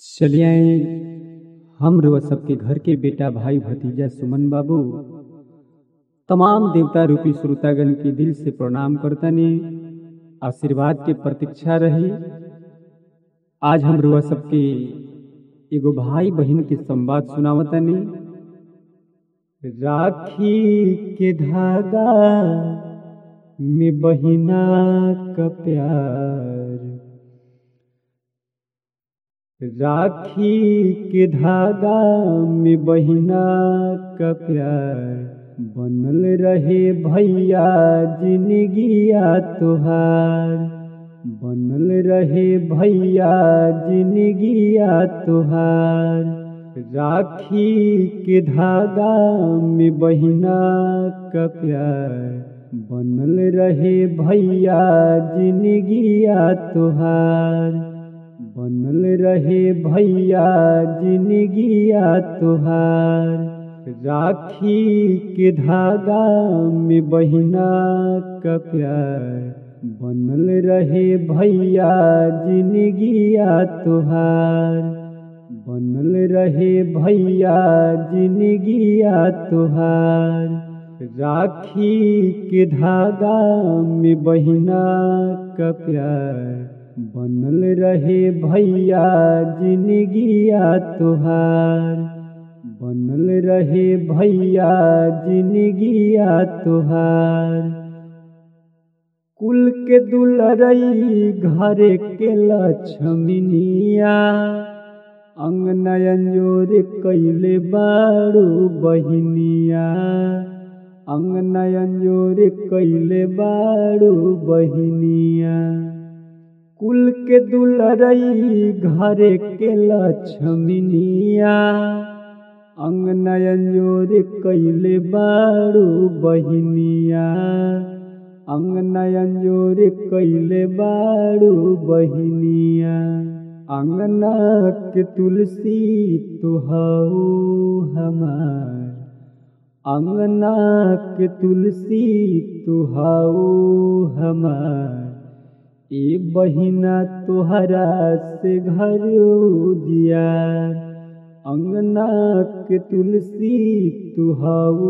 चलिए आए हम रउआ सबके घर के बेटा भाई भतीजा सुमन बाबू तमाम देवता रूपी श्रोतागण के दिल से प्रणाम करतनी आशीर्वाद के प्रतीक्षा रही आज हम रउआ सबके एगो भाई बहन के संवाद सुनावतनी राखी के धागा में बहिना का प्यार राखी के धागा में बहिना का प्यार बनल रहे भैया जिंदगिया तोहार बनल रहे भैया जिंदगिया तोहार राखी के धागा में बहिना का प्यार बनल रहे भैया जिंदगिया तोहार बनल रहे भैया जिंदगिया तोहार राखी के धागा में बहिना का प्यार बनल रहे भैया जिंदगिया तोहार बनल रहे भैया जिंदगिया तोहार राखी के धागा में बहिना का प्यार बनल रहे भैया जिंदगिया तोहार बनल रहे भैया जिंदगिया तोहार कुल के दुलरई घरे के लक्ष्मीनिया अंगनयन जोर कैले बारू बहिनिया अंगनयन जोर कैले बारू बहिनिया कुल के दुलरई घरे के लक्ष्मीनिया अंगनयन जोर कैले बारू बहिनिया अंगनयन जोर कैले बारू बहिनिया अंगना के तुलसी तुहऊ हमार अंगना के तुलसी तुहऊ हमार ए बहिना तोहरा से घर उजियार अंगना के तुलसी तुहऊ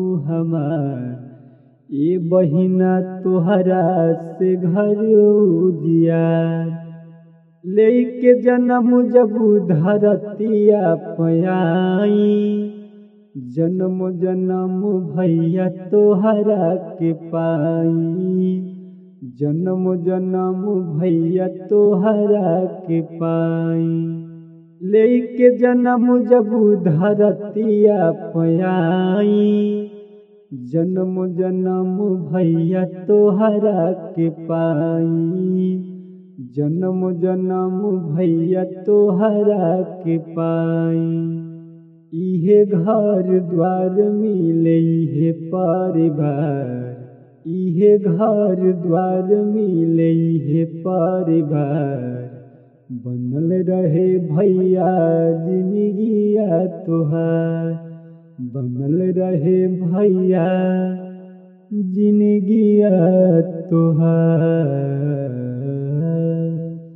हमार ए बहिना तोहरा से घर उजियार लेके जन्म जब धरतिया पयाई जन्म जन्म भैया तोहरा के पाई जन्म जन्म भैया तोहरा के पाई लेके जन्म जब धरतिया पयाई जन्म जन्म भैया तोहरा के पाई जन्म जन्म भैया तोहरा के पाई इहे घर द्वार मिले इहे परिवार इहे घर द्वार मिले इहे परिवार बनल रहे भैया जिंदगिया तोहार बनल रहे भैया जिंदगिया तोहार